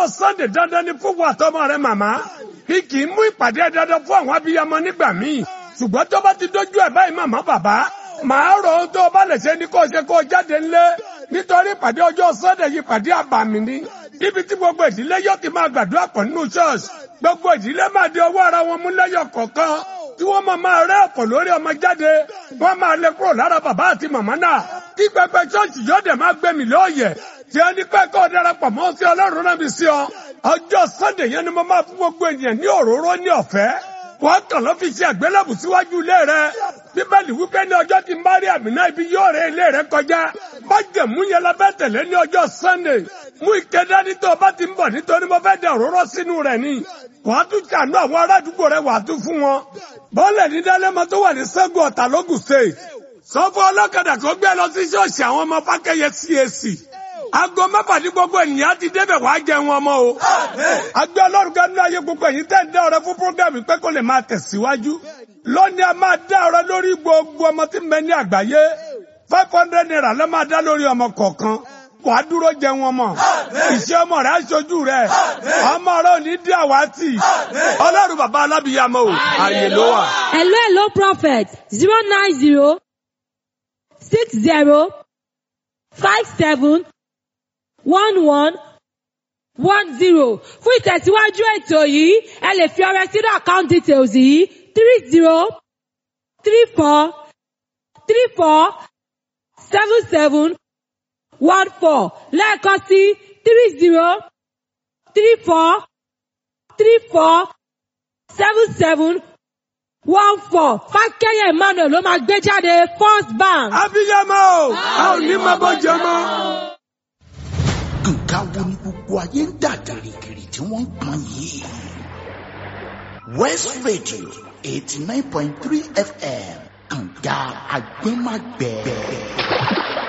ọjọ́ sunday dandan ni fún wa tọmọ rẹ màmá kí kì í mú ìpàdé dandan fún àwọn abiyamọ nígbà míì ṣùgbọ́n tó bá ti dójú ẹ̀ báyìí màmá bàbá màá rọ ohun tó o bá lè ṣe ní kó o ṣe kó o jáde ńlé nítorí ìpàdé ọjọ́ sunday yìí ìpàdé àbàmì ni ibi tí gbogbo ìdílé yóò ti máa gbàdúrà pọ̀ nínú ṣọ́ọ̀ṣì gbogbo ìdílé máa di ọwọ́ ara wọn mú lẹ́yọ̀ kọ̀ọ̀kan tí wọ́n máa máa rẹ́ ọ̀pọ̀ lórí ọmọ jáde wọ́n máa lé kúrò lára bàbá àti màmá náà kí pẹpẹ ṣọ́ọ̀ṣì yóò dẹ̀ máa gbẹ̀mí lóòyẹ̀ tí ẹni pẹ́ kọ́ darapọ̀ mọ́ sí ọlọ́run náà bí sí ọ ọjọ́ sunday yẹn ni mo máa fún gbogbo ènìyàn ní òróró ní ọ̀fẹ́ wọ́n kàn lọ́ fi ṣe àgbélébù síwájú ilé rẹ bíbélì wípé ní ọjọ́ tí mari amina ibi yóò rẹ ilé rẹ kọjá májẹ̀mú yẹn la fẹ́ tẹ̀lé ní ọjọ́ sunday mú ike dání tó o bá ti ń bọ̀ nítorí mo fẹ́ da òróró sínú rẹ̀ ni wàá tún ṣàánú àwọn ará àdúgbò rẹ wàá tún fún wọn bọ́ọ̀lẹ̀ ní dálẹ́mọ tó wà ní sẹ́gun ọ̀tà lógùn state sọ fún ọlọ́kadà kó gbé lọ sí ṣọ́ọ̀ṣì àwọn ọmọ fákẹ́yẹ CAC aago mẹ́fà ní gbogbo ènìyàn ti débẹ̀ wàá jẹun ọmọ o. agbẹ́ ọlọ́run kan ní ayé gbogbo èyí tẹ́ ń dá ọrẹ fún programme pé kó lè máa tẹ̀síwájú. lónìí a máa dá ọrẹ lórí gbogbo ọmọ tí ń bẹ ní àgbáyé five hundred naira ló máa dá lórí ọmọ kọ̀ọ̀kan wàá dúró jẹun ọmọ ìṣe ọmọ rẹ aṣojú rẹ ọmọ rẹ ò ní dí àwátì ọlọ́run bàbá alábìyàmọ o àyè ló wà. hello hello prophet zero nine zero six zero five seven one one one zero fún ìtẹ̀síwájú ètò yìí ẹ lè fi ọrẹ sínú account details yìí three zero three four three four seven seven one four lẹ́ẹ̀kan sí three zero three four three four seven seven one four fákẹ́yẹ̀ emmanuel ló máa gbé jáde first bank. abiyamọ o a ò ní máa bọ́ jẹ mọ́. nǹkan wo ni gbogbo ayé ń dà gìrìgìrì tí wọ́n ń pọn yìí. west radio eighty nine point three fm kànga agbẹ́magbẹ́.